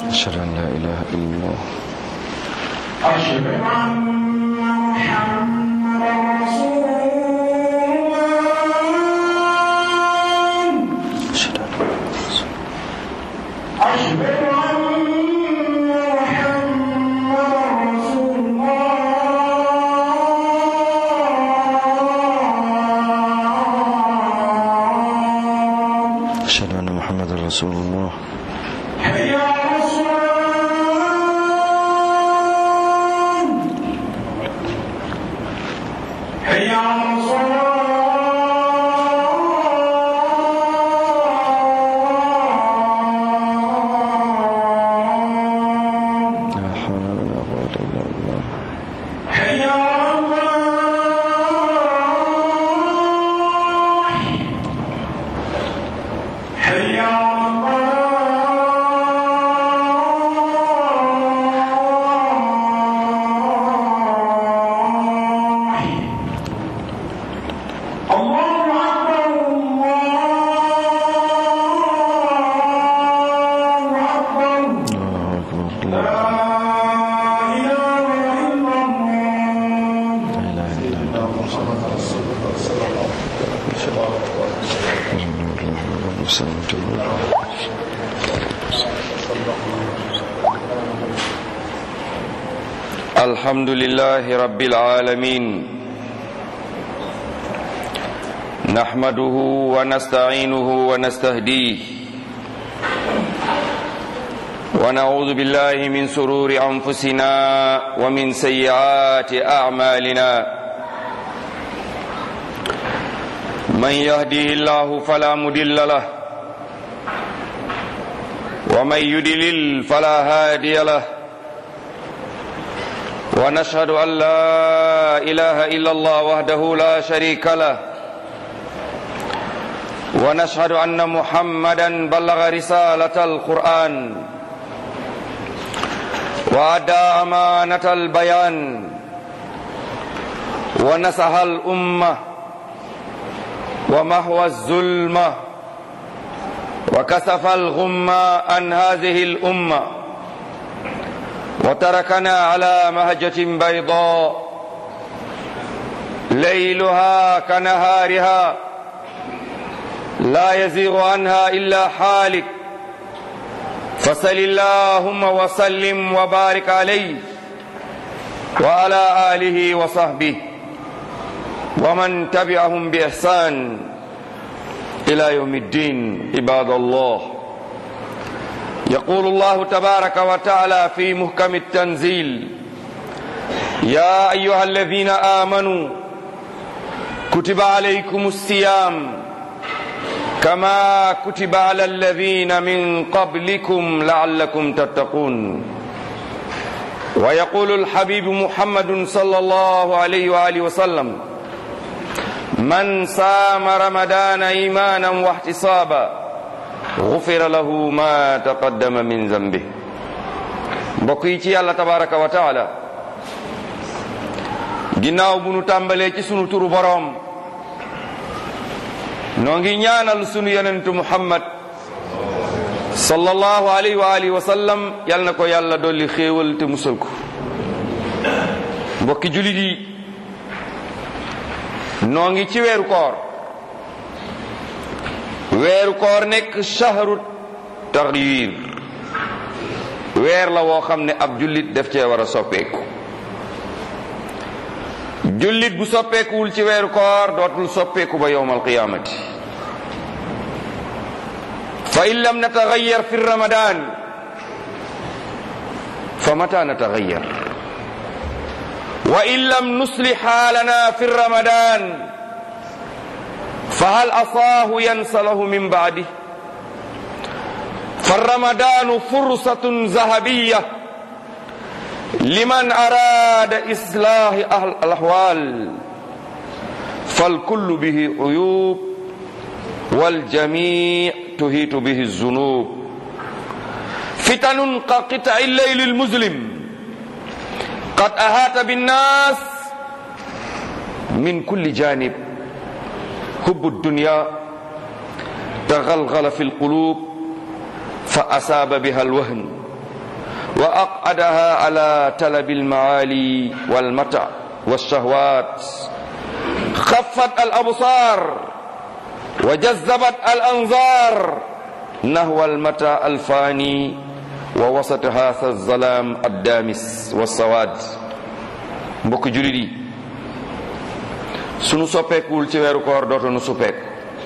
أشهد أن لا إله إلا الله أشهد أن محمدا رسول الله أشهد أن أشهد أن محمدا رسول الله أشهد أن محمد رسول الله حي على الصلاة حي على الصلاة لا حول ولا قوة إلا بالله حي على الفلاح حي على الفلاح الله أكبر الله أكبر الله أكبر لا لا إله إلا الله إله إلا الله اللهم صل وسلم الحمد لله رب العالمين نحمده ونستعينه ونستهديه ونعوذ بالله من سرور أنفسنا ومن سيئات أعمالنا من يهديه الله فلا مدل له ومن يدلل فلا هادي له ونشهد أن لا إله إلا الله وحده لا شريك له ونشهد أن محمدا بلغ رسالة القرآن وأدى أمانة البيان ونصح الأمة ومحو الظلمة وكسف الغمة عن هذه الأمة وتركنا على مهجة بيضاء ليلها كنهارها لا يزيغ عنها إلا حالك فصل اللهم وسلم وبارك عليه وعلى آله وصحبه ومن تبعهم بإحسان إلى يوم الدين عباد الله يقول الله تبارك وتعالى في محكم التنزيل يا أيها الذين آمنوا كتب عليكم الصيام كما كتب على الذين من قبلكم لعلكم تتقون ويقول الحبيب محمد صلى الله عليه وآله وسلم من صام رمضان إيمانا واحتسابا غفر له ما تقدم من ذنبه mbokk yi ci yàlla tabaraka wa taala ginnaaw bu nu tàmbalee ci sunu turu boroom noo ngi ñaanal sunu yonentu muhammad sallallahu alayhi wa alihi wa sallam yal na ko yàlla dolli xéewal te musal ko mbokki julit yi noo ngi ci weeru koor weeru koor nekk shahru taxyir weer la woo xam ne ab jullit def cee war a soppeeku jullit bu soppeekuwul ci weeru koor dootul soppeeku ba yowm alqiyamati fa in lam nataxayyar fi ramadan fa mata nataxayyar wa in lam nuslih xaalana fi ramadan fa hal asaahu yansalahu min baadi fa ramadanu fursatun zahabiyya liman arada islahi alahwal فالكل به عيوب والجميع تهيت به الذنوب فتن كقطع الليل المظلم قد أهات بالناس من كل جانب حب الدنيا تغلغل في القلوب فأصاب بها الوهن wa aqadaha ala talabi almaali walmata walshahwat خفت الأبصار وجذبت الأنظار نحو المتى الفاني ووسط هذا الظلام الدامس والسواد mbokk julit yi sunu soppeekuwul ci weeru koor dootunu suppeeku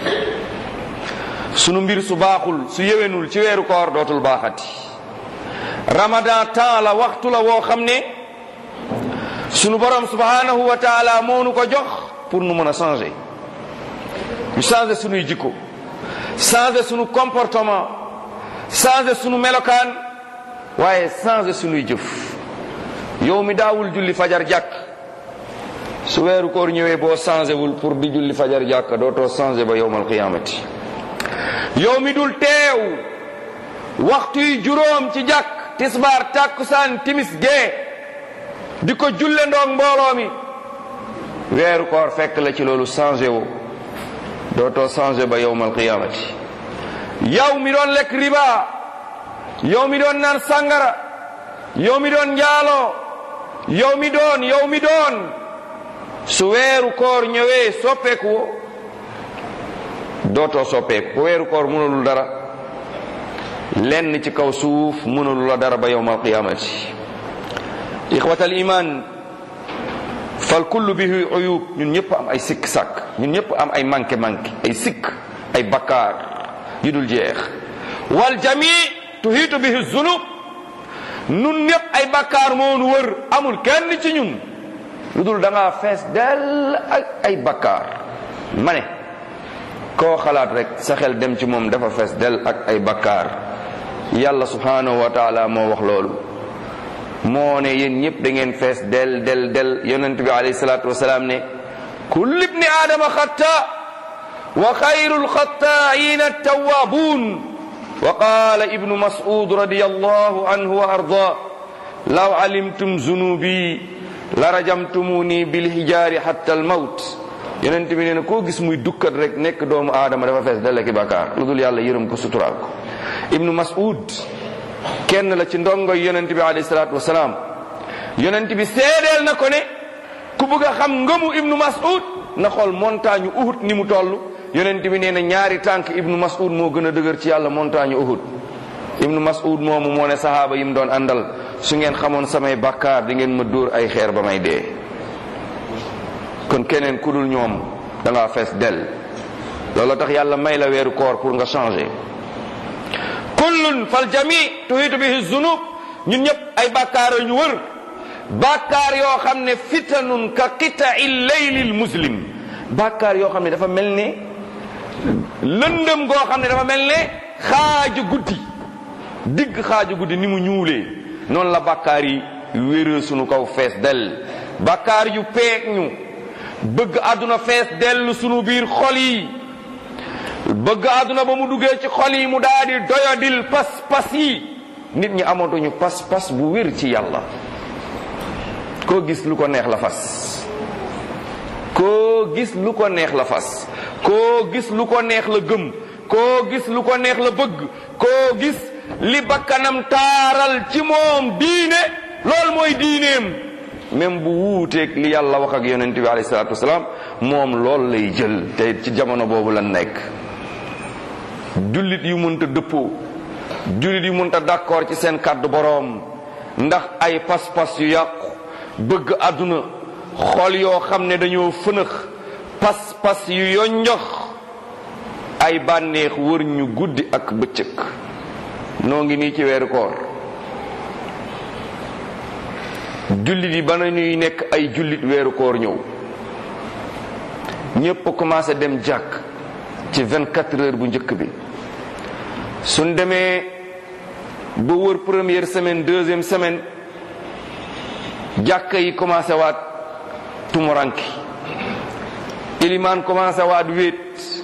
sunu mbir su baaxul su yewenul ci weeru koor dootul baaxati ramadan temps la waxtu la woo xam ne sunu borom subhanahu wa taala moo nu ko jox pour nu mën a changer ñu changer sunuy jikko changer sunu comportement changer sunu melokaan waaye changer sunuy jëf yow mi daawul julli fajar jàkk su weeru koor ñëwee boo changé wul pour di julli fajar jàkk dootoo changé ba yowmal qiyaamati yow mi dul teew waxtu yi juróom ci jàkk tisbaar tàkkusaan timis gee di ko julle ndoog mbooloo mi weeru koor fekk la ci loolu changé wu dootoo changé ba yowmal qiyaamati yow mi doon lekk riba yow mi doon naan sàngara yow mi doon njaaloo yow mi doon yow mi doon su weeru koor ñëwee soppeeku wo dootoo soppeeku ku weeru koor mënalul dara lenn ci kaw suuf mënalul la dara ba yowmal qiyaamati ixwatal iman fal kullu bihi uyub ñun ñëpp am ay sikk sàkk ñun ñëpp am ay manqué manqué ay sikk ay bakkaar yu dul jeex wal jami tuhiitu bihi zunub nun ñëpp ay bakkaar moo nu wër amul kenn ci ñun lu dul da ngaa fees dell ak ay bakkaar ma ne koo xalaat rek sa xel dem ci moom dafa fees dell ak ay bakkaar yàlla subhanahu wa taala moo wax loolu moo ne yéen ñëpp da ngeen fees del del del yonent bi alayhi salaatu wasalaam ne kullu ibni aadama xatta wa xayru lxattaa'ina attawaabuun wa qaala ibnu mas'ud radiyallahu anhu wa arda law alimtum zunubi la rajamtumuni bilhijaari hatta almawt yonent bi nee na koo gis muy dukkat rek nekk doomu aadama dafa fees del ki bàkkaar lu dul yàlla yërëm ko suturaal ko ibnu mas'ud kenn la ci ndongoy yonent bi alayhi salaatu wasalaam yonent bi seedeel na ko ne ku bëgg a xam ngëmu ibnu mas'ud na xool montagne uhud ni mu toll yonent bi nee na ñaari tànk ibnu mas'ud moo gën a dëgër ci yàlla montagne uhud ibnu mas'ud moomu moo ne sahaaba yi mu doon àndal su ngeen xamoon samay bakkaar di ngeen ma dóor ay xeer ba may dee kon keneen ku dul ñoom da ngaa fees del loolu tax yàlla may la weeru koor pour nga changer kullun fal jami tuhitu bihi zunub ñun ñëpp ay bàkkaar ñu wër bàkkaar yoo xam ne fitanun ka qita'i leylil muslim bàkkaar yoo xam ne dafa mel ne lëndëm goo xam ne dafa mel ne xaaju guddi digg xaaju guddi ni mu ñuulee noonu la bàkkaar yi wéree sunu kaw fees dell bàkkaar yu peeg ñu bëgg àdduna fees dell sunu biir xol yi bëgg àdduna ba mu duggee ci xol yi mu daal di doyadil pas-pas yi nit ñi amatuñu pas-pas bu wér ci yàlla koo gis lu ko neex la fas koo gis lu ko neex la fas koo gis lu ko neex la gëm koo gis lu ko neex la bëgg koo gis li bakkanam taaral ci moom diine loolu mooy diineem même bu wuuteeg li yàlla wax ak yonent bi alayhi salaatu wasalaam moom loolu lay jël te ci jamono boobu la nekk jullit yu mënta dëppoo jullit yu mënta d'accord ci seen kàddu boroom ndax ay pas-pas yu yàqu bëgg àdduna xol yoo xam ne dañoo fënëx pas-pas yu yonjox ay bànneex wër ñu guddi ak bëccëg noo ngi nii ci weeru koor jullit yi ba nañuy nekk ay jullit weeru koor ñëw ñépp commencé dem jàkk ci 24 heures bu njëkk bi suñ demee ba wër première semaine deuxième semaine jàkka yi commencé waat tumuranki ilimaan commencé waat wéet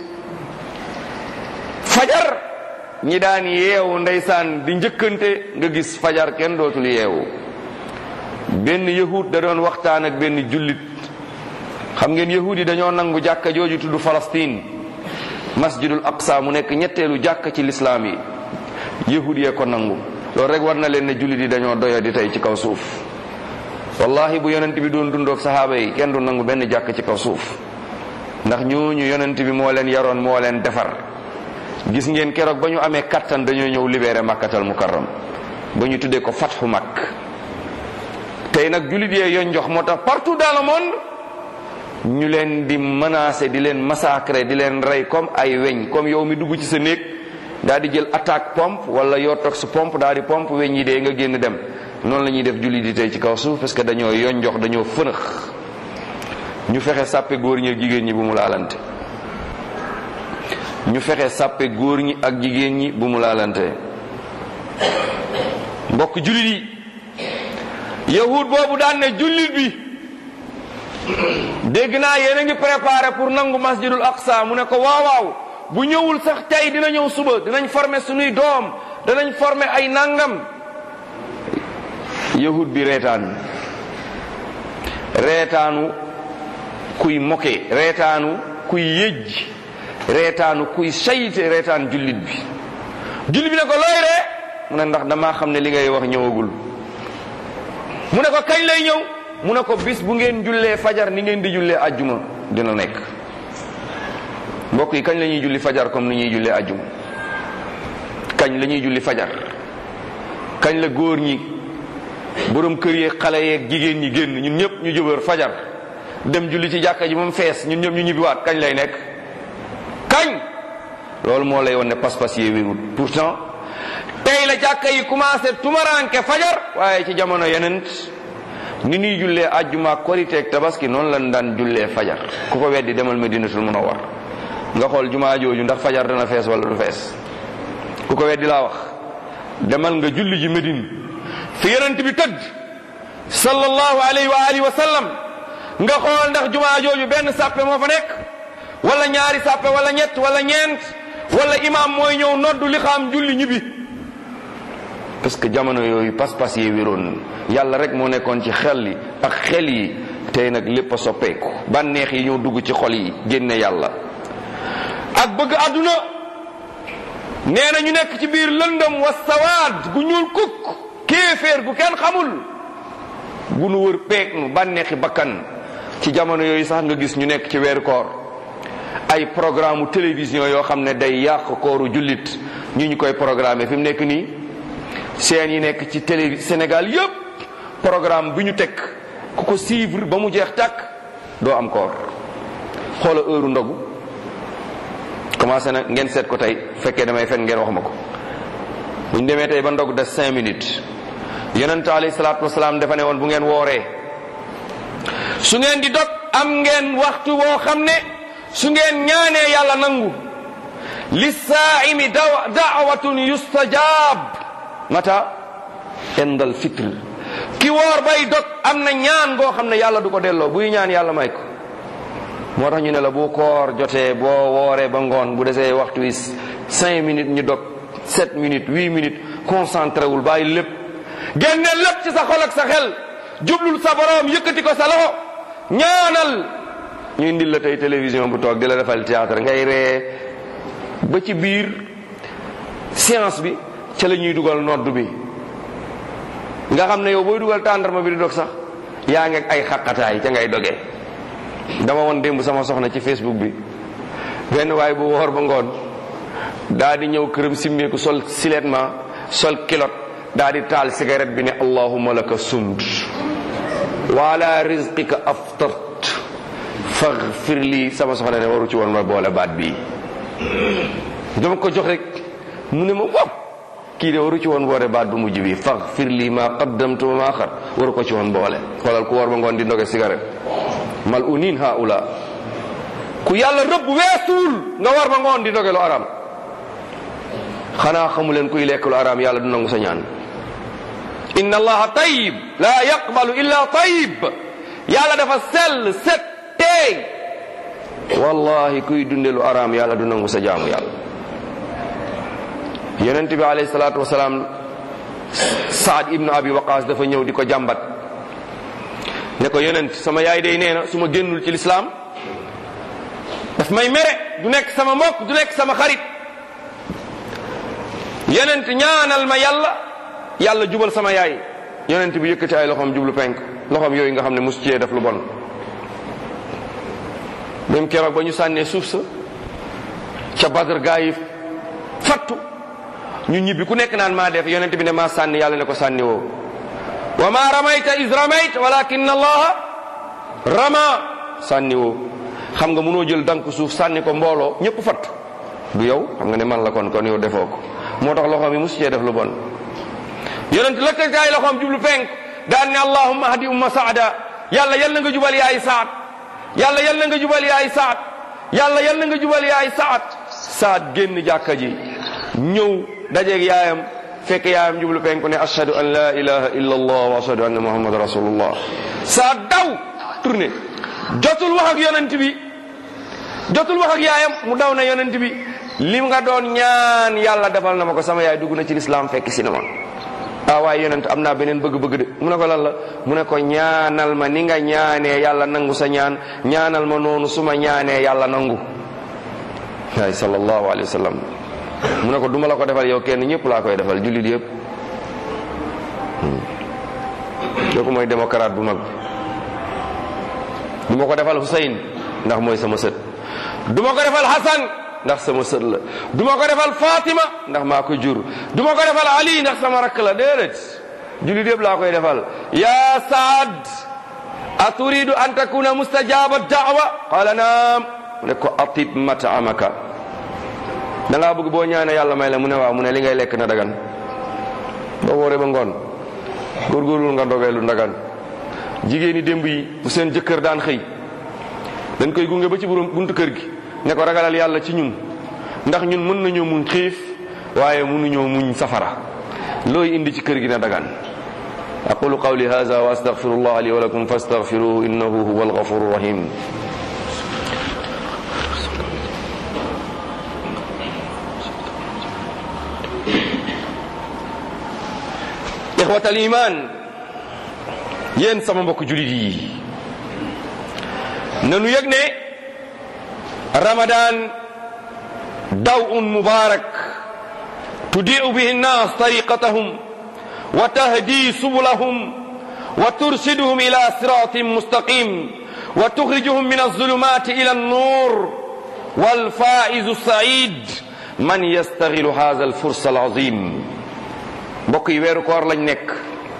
fajar ñi daan yeewu ndeysaan di njëkkante nga gis fajar kenn dootul yeewu benn yahud da doon waxtaan ak benn jullit xam ngeen yahud yi dañoo nangu jàkka jooju tudd Palestine masjidul aqsa mu nekk ñetteelu jàkka ci lislaam yi yahud yee ko nangu loolu rek war na leen ne jullit yi dañoo doya di tey ci kaw suuf wallahi bu yonent bi doon dundoog sahaaba yi kenn du nangu benn jàkk ci kaw suuf ndax ñooñu yonent bi moo leen yaroon moo leen defar gis ngeen keroog ba ñu amee kattan dañoo ñëw libéré makkatal mukarram ba ñu tuddee ko fatxu makk tey nag jullit yee yoon jox moo tax partout dans le monde ñu leen di menacer di leen massacrer di leen rey comme ay weñ comme yow mi dugg ci sa néeg daal di jël attaque pompe wala yoo toog sa pompe daal di pompe weñ yi dee nga génn dem noonu la ñuy def jullit yi tey ci kaw suuf parce que dañoo yoon jox dañoo fënax ñu fexe sàppe góor ñi ak jigéen ñi bu mu laalante ñu fexe sàppe góor ñi ak jigéen ñi bu mu laalante mbokk jullit yi yahud boobu daan ne jullit bi dégg naa yéen a ngi préparé pour nangu masjidul aqsa mu ne ko waaw waaw bu ñëwul sax tey dina ñëw suba dinañ former suñuy doom danañ former ay nangam yahud bi reetaan reetaanu kuy moke reetaanu kuy yëj reetaanu kuy sayte reetaan jullit bi jullit bi ne ko looy ree mu ne ndax damaa xam ne li ngay wax ñëwagul mu ne ko kañ lay ñëw mu ne ko bis bu ngeen jullee fajar ni ngeen di jullee ajjuma dina nekk mbokk yi kañ la ñuy julli fajar comme ni ñuy jullee ajjuma kañ la ñuy julli fajar kañ la góor ñi borom kër yeeg xale yeeg jigéen ñi génn ñun ñëpp ñu jubër fajar dem julli ci jàkka ji moom fees ñun ñëpp ñu ñibbiwaat kañ lay nekk kañ loolu moo lay won ne pas-pas yee wérul pourtant tey la jàkka yi commencé tumaranke fajar waaye ci jamono yeneen ni ñuy jullee ajjuma koriteeg tabaski noonu lañ daan jullee fajar ku ko weddi demal medinatul munawwar nga xool jumaa jooju ndax fajar dana fees wala du fees ku ko weddi laa wax demal nga julli ji medine fi yonent bi tëdd sallallahu alayhi wa alihi wa sallam nga xool ndax jumaa jooju benn sàppe moo fa nekk wala ñaari sàppe wala ñett wala ñeent wala imaam mooy ñëw noddu li xam julli ñibbi parce que jamono yooyu pas-pas yee wéroon yàlla rek moo nekkoon ci xel yi ak xel yi tey nag lépp a soppeeku bànneex yi ñoo dugg ci xol yi génne yàlla ak bëgg àdduna nee na ñu nekk ci biir lëndëm wa sawaad gu ñuul kukk kéeféer gu kenn xamul gu nu wër peeg nu bànneexi bakkan ci jamono yooyu sax nga gis ñu nekk ci weeru koor ay programme télévision yoo xam ne day yàq kooru jullit ñu ñu koy programmer fi mu nekk nii seen yi nekk ci télé Sénégal yépp programme bi ñu teg ku ko suivre ba mu jeex tàkk doo am koor xoola heure ndogu commencé na ngeen seet ko tey fekkee damay fen ngeen wax ma ko bu ñu demee tey ba ndog des cinq minutes yonent alayhi salaatu wasalaam dafa ne woon bu ngeen wooree su ngeen di dog am ngeen waxtu woo xam ne su ngeen ñaanee yàlla nangu lissaaimi daw daawatun yustajab mata indal fitr ki woor bay dog am na ñaan goo xam ne yàlla du ko delloo buy ñaan yàlla may ko moo tax ñu ne la bu koor jotee boo wooree ba ngoon bu desee waxtu wi cinq minutes ñu dog sept minutes huit minutes concentré wul bàyyi lépp génne lépp ci sa xol ak sa xel jublul sa borom yëkkati ko sa loxo ñaanal ñu indil la tey télévision bu toog di la defal théâtre ngay ree ba ci biir séance bi ca la ñuy dugal nodd bi nga xam ne yow booy dugal tàndarma bi di dog sax yaa ngi ak ay xaqataay ca ngay dogee dama woon démb sama soxna ci facebook bi benn waay bu woor ba ngoon daa di ñëw këram simmeeku sol siletment sol kilot daa di taal cigarette bi ne allahumma laka sumd wa ala rizqika aftart faghfir lii sama soxna ne waru ci woon ma boole baat bii dama ko jox rek mu ne ma waaw kii de waru ci woon boole baat bu mujj bi faghfir lii ma qaddamtu wa ma axar waru ko ci woon boole xoolal ku woor ba ngoon di ndoge cigarette mal unin haula ku yàlla rëbb weesuul nga war ba ngoon di ndoge lu aram xanaa xamu leen kuy lekk lu aram yàlla du nangu sa ñaan inna allaha tayyib la yaqbalu illa tayyib yàlla dafa sell set teey wallahi kuy dunde lu aram yàlla du nangu sa jaamu yàlla yonent bi alayhi salaatu wasalaam saad ibnu abi waqaas dafa ñëw di ko jàmbat ne ko yonent sama yaay day nee na su ma génnul ci lislaam daf may mere du nekk sama mbokk du nekk sama xarit yonent ñaanal ma yàlla yàlla jubal sama yaay yonent bi yëkkati ay loxoom jublu penk loxoom yooyu nga xam ne mosu cee def lu bon même keroog ba ñu sànnee suuf sa ca Badr gaa yi fattu ñu ñibbi ku nekk naan maa def yonent bi ne maa sànni yàlla ne ko sànni woo wa ma ramayta is ramayt walakin allaha rama sànni woo xam nga mënoo jël dank suuf sànni ko mbooloo ñëpp fatt du yow xam nga ne man la kon kon yow defoo ko moo tax loxoom yi mosu cee def lu bon yonent lëkkati ay loxoom jublu penk daan ne allahumma hadi umma saada yàlla yal na nga jubal yaay saad yàlla yal na nga jubal yaay saad yàlla yal na nga jubal yaay saad saad génn jàkka ji ñëw dajeeg yaayam fekk yaayam jublu penku ne ashhadu an la ilaha illa allah wa ashhadu anna muhammad rasulullah saad daw tourné jotul wax ak yonent bi jotul wax ak yaayam mu daw na yonent bi li nga doon ñaan yàlla defal na ma ko sama yaay dugg na ci lislaam fekk si na ma ah waaye yonent am naa beneen bëgg-bëgg de mu ne ko lan la mu ne ko ñaanal ma ni nga ñaanee yàlla nangu sa ñaan ñaanal ma noonu su ma ñaanee yàlla nangu waay sallallahu alayhi wa sallam mu ne ko duma la ko defal yow kenn ñëpp laa koy defal jullit yëpp kooku mooy démocrate bu mag du ma ko defal Hussein ndax mooy sama sët du ma ko defal Hassan ndax sama sët la du ma ko defal Fatima ndax maa ko jur du ma ko defal Ali ndax sama rakk la déedéet jullit yëpp laa koy defal ya Saad aturidu an takuna mustajaba da'wa qala naam mu ne ko atib mat'amaka da ngaa bëgg boo ñaanee yàlla may la mu ne waaw mu ne li ngay lekk na dagan boo wooree ba ngoon góorgóorlu nga ndogee lu ndagan jigéen ñi démb yi bu seen jëkkër daan xëy dañ koy gunge ba ci borom buntu kër gi ne ko ragalal yàlla ci ñun ndax ñun mën nañoo muñ xiif waaye mënuñoo muñ safara looy indi ci kër gi na dagan aqulu qawli hadha wa astaghfirullah li wa lakum fastaghfiruhu innahu huwa alghafuru rahim ixwatal iman yéen sama mbokk julit yi nanu yëg ne ramadan daw'un mubarak tudi'u bihi nnas tariqatahum wa tahdi subulahum wa tursiduhum ila siratin mustaqim wa tukhrijuhum min az-zulumati ila an-nur wal faizu sa'id man yastaghilu hadha al-fursa al-azim mbokk yi weeru koor lañ nekk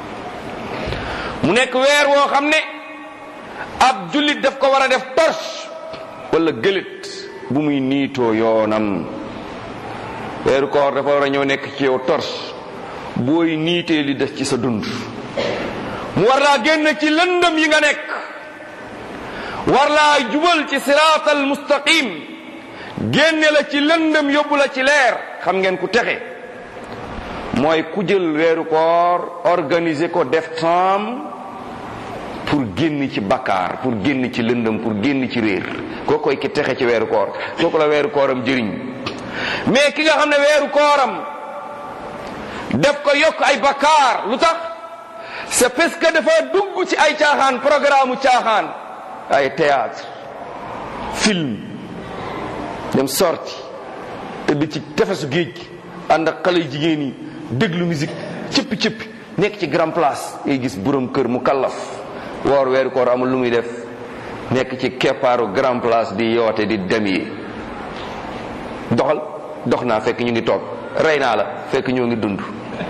mu nekk weer woo xam ne ab jullit daf ko war a def torche wala gëlét bu muy niitoo yoonam weeru koor dafa war a ñëw nekk ci yow torche booy niitee li def ci sa dund mu war laa génn ci lëndëm yi nga nekk war laa jubal ci siraatal mustaqim génne la ci lëndëm yóbbu la ci leer xam ngeen ku texe mooy ku jël weeru koor organiser ko def temps pour génn ci bakkaar pour génn ci lëndëm pour génn ci réer koo koy ki texe ci weeru koor kooku la weeru kooram jëriñ mais ki nga xam ne weeru kooram def ko yokk ay bakkaar lu tax c'est parce que dafa dugg ci ay caaxaan programme caaxaan ay théâtre film dem sorti tëdd ci tefesu géej gi ànd ak xale jigéen yi déglu musique cëppi cëppi nekk ci grand place ngay gis borom kër mu kallaf woor weeru koor amul lu muy def nekk ci keppaaru grand place di yoote di dem yi doxal dox naa fekk ñu ngi toog rey naa la fekk ñoo ngi dund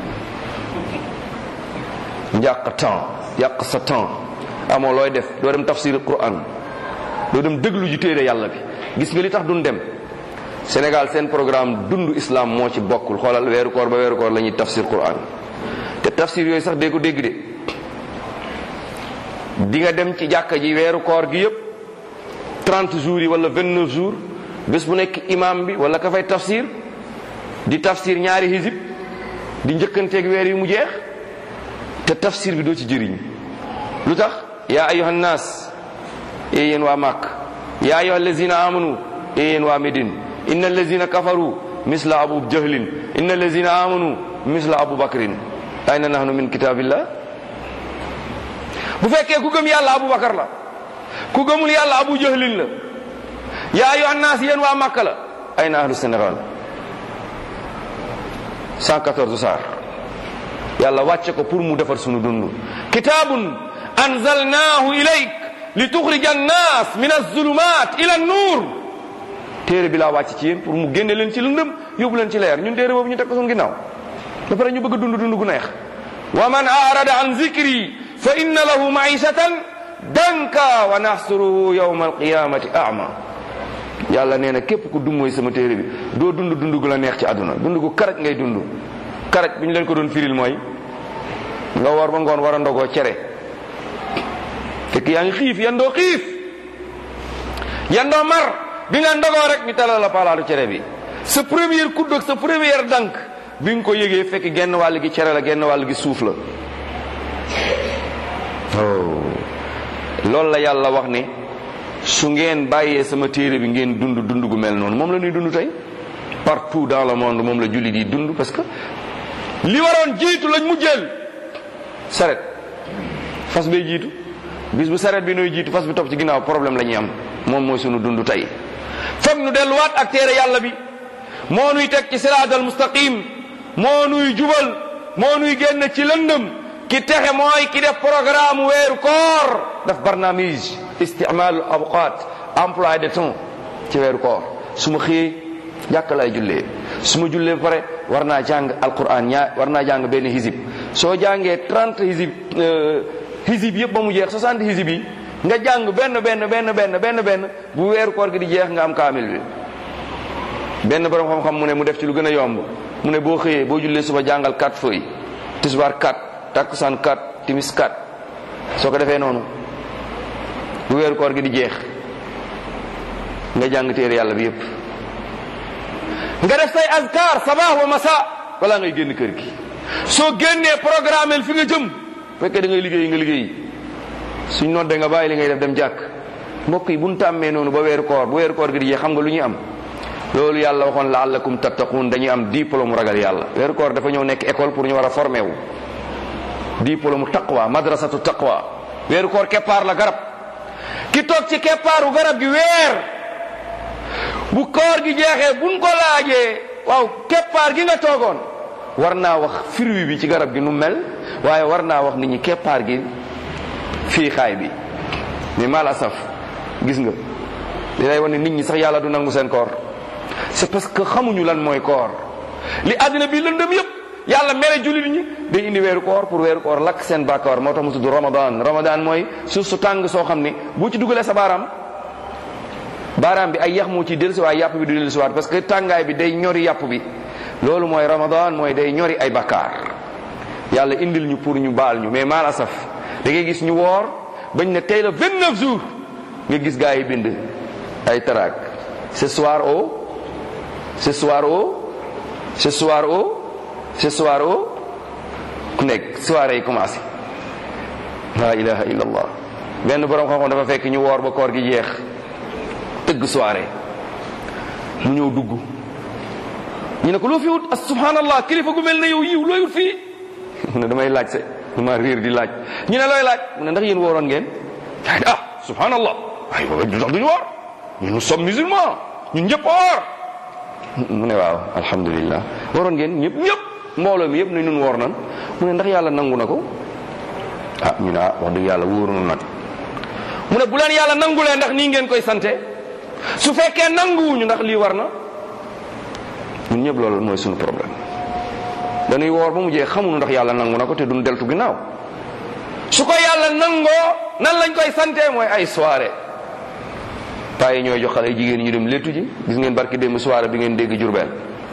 njàq temps yàq sa temps amoo looy def doo dem tafsir quran doo dem déglu ji téere yàlla bi gis nga li tax duñ dem Sénégal seen programme dund islam moo ci bokkul xoolal weeru koor ba weeru koor la ñuy tafsir quran te tafsir yooyu sax dee ko dégg de di nga dem ci jàkka ji weeru koor gi yépp 30 jours yi wala 29 jours bés bu nekk imam bi wala ka fay tafsir di tafsir ñaari hizib di njëkkanteeg weer yi mu jeex te tafsir bi doo ci jëriñ lu tax yaa ayuha nnaas ee yéen waa màkk yaa ayuha allazina amanu ee yéen waa médine inna allazina kafaru misla abu jahlin inna allazina amanu misla abu bakrin ayna nahnu min kitabillah bu fekkee ku gëm yàlla abu bakar la ku gëmul yàlla abu jahlin la yaa ayuha nnaas yéen waa màkk la ayna ahlu sénégal 114 saar yaa yàlla wàcce ko pour mu defar sunu dund kitaabun anzalnaahu ilayk li tuxrija annaas min azulumat ila nuur téere bi laa wàcc ci yéen pour mu génne leen ci lëndëm yóbbu leen ci leer ñun téere boobu ñu teg ko sunu ginnaaw ba pare ñu bëgg a dund dund gu neex wa man arada an zikri fa inna lahu maishatan danka wa naxsuruhu yawma alqiyamati ama yàlla nee na képp ku dummooy sama téere bi doo dund dund gu la neex ci àdduna dund gu karaj ngay dund karaj bi ñu leen ko doon firil mooy nga war ba ngoon war a ndogoo cere fekk yaa ngi xiif yandoo xiif yandoo mar bi nga ndogoo rek ñu talal la palaatu cere bi sa première kudd ak sa première dank bi nga ko yëgee fekk genn wàll gi cere la genn wàll gi suuf la oh loolu la yàlla wax ne su ngeen bàyyee sama téere bi ngeen dund dund gu mel noonu moom la ñuy dund tey partout dans le monde moom la jullit yi dund parce que li waroon jiitu lañ mu jël saret fas bay jiitu bis bu saret bi nooy jiitu fas bi topp ci ginnaaw problème la ñuy am moom mooy sunu dund tey foog nu delluwaat ak téere yàlla bi moo nuy teg ci siraatal mustaqim moo nuy jubal moo nuy génn ci lëndëm ki texe mooy ki def programme weeru koor daf barnaamij isticmaalu awqaat emploi de temps ci weeru koor su ma xëyee jàkk laay jullee su ma jullee ba pare war naa jàng alquran ñaa war naa jàng benn hizib soo jàngee 30 hizib hizib yëpp ba mu jeex 60 hizib yi nga jàng benn benn benn benn benn benn bu weeru koor gi di jeex nga am kaamil bi benn borom xam-xam mu ne mu def ci lu gën a yomb mu ne boo xëyee boo jullee suba jàngal 4 feuilles tisbaar 4 takkusaan 4 timis 4 soo ko defee noonu bu weeru koor gi di jeex nga jàng téere yàlla bi yépp nga def say azkar sabah wa masa balaa ngay génn kër gi soo génnee programme fi nga jëm fekkee da ngay liggéey nga liggéey suñ nodde nga bàyyi li ngay def dem jàkk mbokk yi bu ñu tàmmee noonu ba weeru koor bu weeru koor gi di jeex xam nga lu ñuy am loolu yàlla waxoon laallakum tattaqun dañuy am diplôme ragal yàlla weeru koor dafa ñëw nekk école pour ñu war a formé wu diplôme taqwa madrasatu taqwa weeru koor keppaar la garab ki toog ci keppaaru garab gi weer bu koor gi jeexee buñ ko laajee waaw keppaar gi nga toogoon war naa wax fruit bi ci garab gi nu mel waaye war naa wax nit ñi keppaar gi fii xaay bi mais mal asaf gis nga li lay wane nit ñi sax yàlla du nangu seen koor c'est parce que xamuñu lan mooy koor li àddina bi lëndëm yépp yàlla mere jullit ñi day indi weeru koor pour weeru koor lakk seen bàkkaar moo tax mu tudd ramadan ramadan mooy suuf su tàng soo xam ne boo ci dugalee sa baaraam baaraam bi ay yax moo ciy dellusi waaye yàpp bi du dellusiwaat parce que tàngaay bi day ñori yàpp bi loolu mooy ramadan mooy day ñori ay bakkaar yàlla indil ñu pour ñu baal ñu mais mal asaf da ngay gis ñu woor bañ ne tey la 29 jours nga gis gaa yi bind ay taraak ce soir au ce soir au ce soir au ce soir au ku nekk soirée yi commencé la ilaha illa allah benn borom xam-xam dafa fekk ñu woor ba koor gi jeex tëgg soirée mu ñëw dugg ñu ne ko loo fi wut as subhanallah kilifa gu mel ne yow yiw looy wut fii mu ne damay laaj se dama riir di laaj ñu ne looy laaj mu ne ndax yéen wooroon ngeen ah subhanallah ay du tax duñu woor ñun nous sommes musulmans ñun ñëpp woor mu ne waaw alhamdulillah waroon ngeen ñëpp ñëpp mbooloo mi yëpp ne ñun woor nan mu ne ndax yàlla nangu na ko ah ñu ne ah wax dëgg yàlla wóorunu nag mu ne bu leen yàlla nangulee ndax nii ngeen koy sante su fekkee nanguwuñu ndax lii war na ñun ñëpp loolu mooy suñu problème dañuy woor ba mu jeex xamuñu ndax yàlla nangu na ko te duñ deltu ginnaaw su ko yàlla nangoo nan lañ koy sante mooy ay soirée paa yi ñooy jox xale jigéen ñu dem léttu ji gis ngeen barki démb soirée bi ngeen dégg Jurbel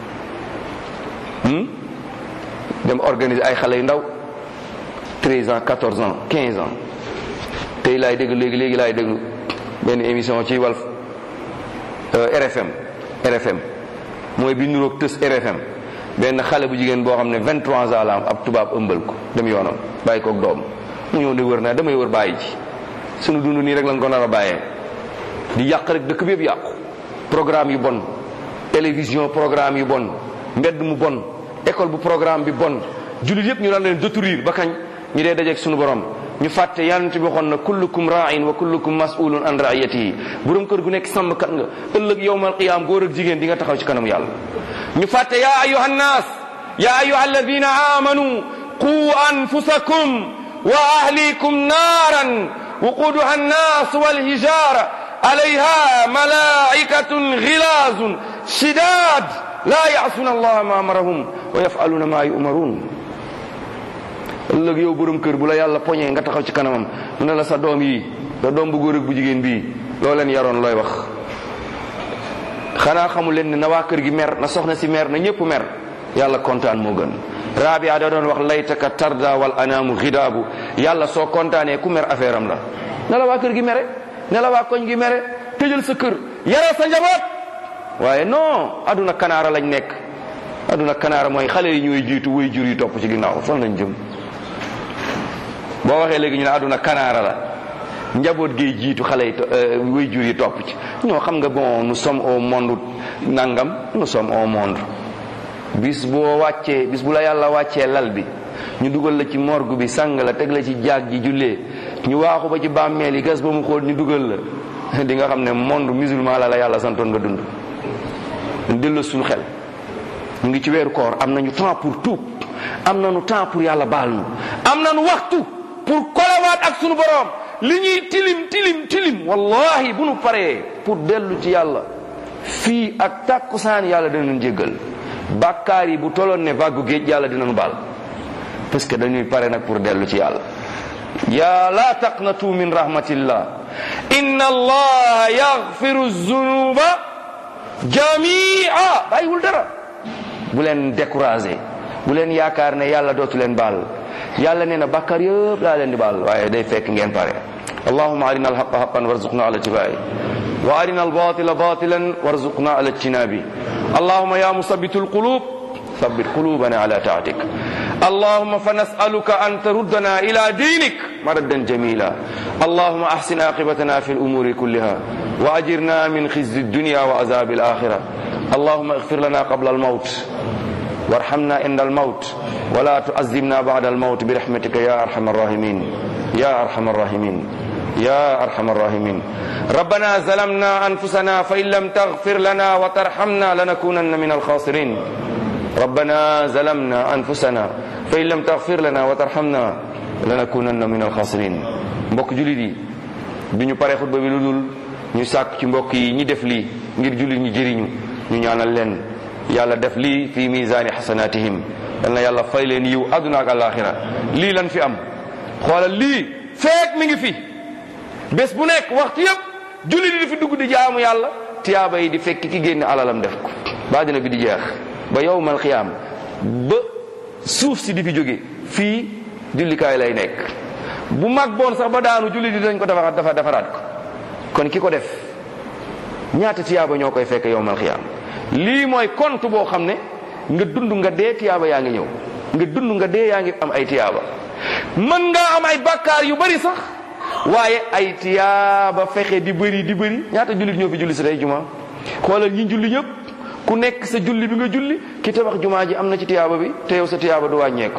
dem organiser ay xale yu ndaw 13 ans 14 ans 15 ans tey laay dégg léegi léegi laay déglu benn émission ci Walf RFM RFM mooy bi nuroog tës RFM benn xale bu jigéen boo xam ne 23 ans la am ab tubaab ëmbal ko dem yoonam bàyyi koog doom mu ñëw ne wër naa damay wër bàyyi ji sunu dund nii rek lañ ko nar a bàyyee di yàq rek dëkk bi yëpp yàqu programme yu bon télévision programme yu bon mbedd mu bon école bu programme bi bon jullit yëpp ñu daan leen détruire ba kañ ñu dee dajeeg sunu borom ñu fàtte yonent bi waxoon na kullukum ra'in wa kullukum mas'ulun an ra'iyatihi borom kër gu nekk sàmmkat nga ëllëg yowmal qiyaam góor ak jigéen di nga taxaw ci kanam yàlla ñu fàtte ya ayuha nnaas ya ayuha alladina amanu quu anfusakum wa ahlikum naaran wuquduha annas walhijara alayha malaikatun gilazun shidad la yasuna allaha ma amarahum wa yafaluna ma yumarun ëllëg yow borom kër bu la yàlla poñee nga taxaw ci kanamam mu ne la sa doom yi sa doom bu góor ak bu jigéen bii loo leen yaroon looy wax xanaa xamul leen ne na waa kër gi mer na soxna si mer na ñëpp mer yàlla kontaan moo gën rabia da doon wax laytaka tarda wal anaamu xidaabu yàlla soo kontaanee ku mer affaire am la ne la waa kër gi mere ne la waa koñ gi mere tëjal sa kër yare sa njaboot waaye non aduna kanaara lañ nekk aduna kanaara mooy xale yi ñooy jiitu way jur yi topp ci ginnaaw fan lañ jëm boo waxee léegi ñu ne aduna kanaara la njaboot gay jiitu xale yi way jur yi topp ci ñoo xam nga bon nous sommes au monde nangam nous sommes au monde bis boo wàccee bis bu la yàlla wàccee lal bi ñu dugal la ci morgue bi sang la teg la ci jaag ji jullee ñu waaxu ba ci bàmmeel yi gas ba mu xool ñu dugal la di nga xam ne monde musulman la la yàlla santoon nga dund delloo suñu xel mu ngi ci weeru koor am nañu temps pour tuub am nañu temps pour yàlla baal nu am nañu waxtu pour kolawaat ak sunu boroom li ñuy tilim tilim tilim wallahi bu nu paree pour dellu ci yàlla fii ak tàkkusaan yàlla dinañu jéggal bàkkaar yi bu toloon ne vaggu géej yàlla dinañu baal parce que dañuy pare nag pour dellu ci yàlla ya la taqnatu min rahmatillah inna allaha yaghfiru zunuba jamia bàyyiwul dara bu leen découragé bu leen yaakaar ne yàlla dootu leen baal yàlla nee na bàkkaar yëpp laa leen di baal waaye day fekk ngeen pare allahuma arina alhaqa haqan warzuqna ala tibai wa arina albatila batilan warzuqna ala ijtinabi allahuma ya musabitu alqulub ثبت قلوبنا على طاعتك اللهم فنسألك أن تردنا إلى دينك مردا جميلا اللهم أحسن عاقبتنا في الأمور كلها وأجرنا من خزي الدنيا وعذاب الآخرة اللهم اغفر لنا قبل الموت وارحمنا عند الموت ولا تعذبنا بعد الموت برحمتك يا أرحم الراحمين يا أرحم الراحمين يا أرحم الراحمين ربنا ظلمنا أنفسنا فإن لم تغفر لنا وترحمنا لنكونن من الخاسرين ربنا ظلمنا أنفسنا فإن لم تغفر لنا وترحمنا لنكونن من الخاسرين mbokk julit yi bi ñu paree xutba bi lu dul ñu sàkk ci mbokk yi ñi def lii ngir julit ñi jëriñu ñu ñaanal leen yàlla def lii fi misaani xasanatihim yal na yàlla fay leen yiw àdduna ak alaxira lii lan fi am xoolal lii feek mi ngi fi bés bu nekk waxtu yëpp julit yi di fi dugg di jaamu yàlla tiyaaba yi di fekk ki génne alalam def ko ba dina bi di jeex ba yowmal xiyaam ba suuf si di fi jóge fii jullikaay lay nekk bu mag boon sax ba daanu julli di dañ ko defaraat dafa defaraat ko kon ki ko def ñaata tiyaaba ñoo koy fekk yowmal xiyaam lii mooy compte boo xam ne nga dund nga dee tiyaaba yaa ngi ñëw nga dund nga dee yaa ngi am ay tiyaaba mën ngaa am ay bakkaar yu bari sax waaye ay tiyaaba fexe di bëri di bëri ñaata jullit ñoo fi julli si tey juma xoolal ñi julli ñëpp ku nekk sa julli bi nga julli ki tabax jumaa ji am na ci tiyaaba bi te yow sa tiyaaba du wàññeeku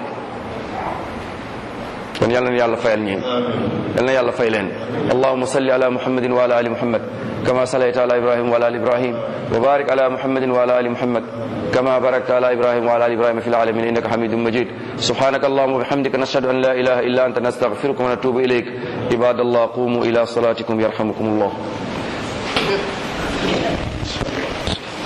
kon yal na yàlla fayal ñi yal na yàlla fay leen allahuma salli ala muhammadin wa ala ali muhammad kama sallayta ala ibrahim wa ala ali ibrahim wa barik ala muhammadin wa ala ali muhammad kama barakta ala ibrahim wa ala ali ibrahim fi العالمين انك حميد مجيد سبحانك اللهم وبحمدك نشهد ان لا اله الا انت نستغفرك ونتوب اليك عباد الله قوموا الى صلاتكم يرحمكم الله